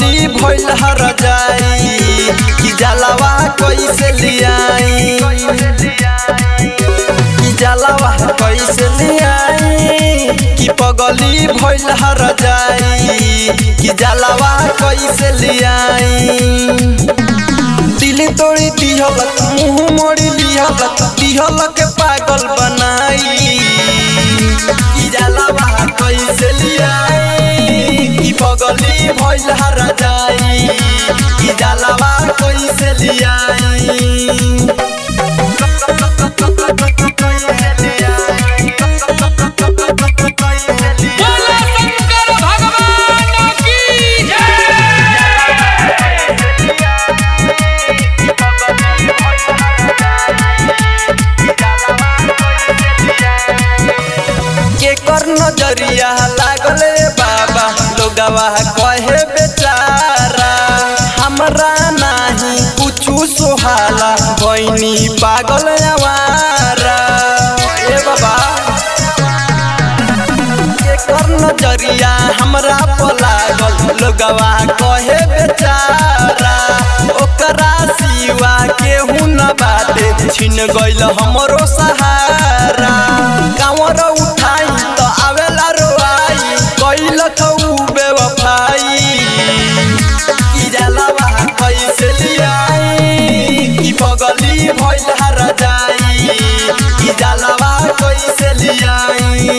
पगली भइल हर जाई कि जलावा कैसे लियाई कि जलावा कैसे लियाई कि पगली भइल हर जाई कि जलावा कैसे लियाई दिल तोड़ी दिहलक मुंह मोड़ी दिहलक दिहलक पागल बनाई कि जलावा कैसे लियाई कि पगली भइल हर जाई कि जलावा कैसे लियाई बोला शंकर भगवान की जय के कर नजरिया लागले बाबा लोगवा कहे बेचारा हमरा नाही कुछु सोहाला बहनी पागल आवारा ए बाबा के कर नजरिया हमरा पर लागल लोगवा कहे बेचारा ओकरा सिवा केहू न बाटे छिन गइल हमरो सहारा कांवर उठाई त आवेला रोआई कइल खऊ बेवफाई कि जलावा कैसे लियाई कि पगली भइल हर जाई कि जलावा कैसे लियाई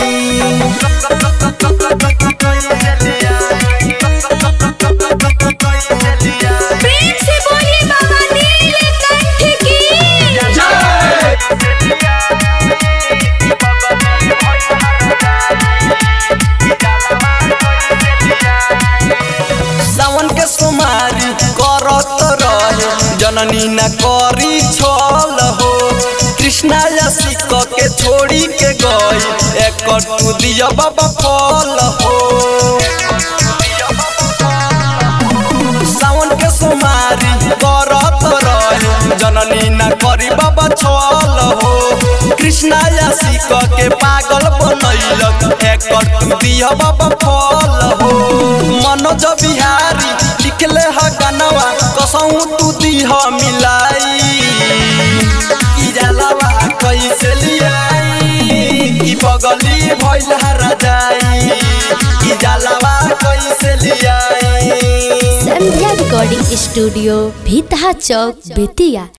प्रेम से बोलिए बाबा नीलकंठ की सावन के सोमारी करत रहे जननी न करी छल हो कृष्णा यसी क के छोड़ी के गई एक तू दिया बाबा फल हो सावन के सोमारी करत रहे जननी न करी बाबा छल हो कृष्णा यसी क के पागल बनैलक एक तू दिया बाबा फल हो मनोज बिहारी लिखले ह गनवा कसहु तू दिह मिलाई कि जलावा कैसे लियाई कि पगली भइल हर जाई कि जलावा कैसे लियाई संध्या रिकॉर्डिंग स्टूडियो भीतहा चौक बेतिया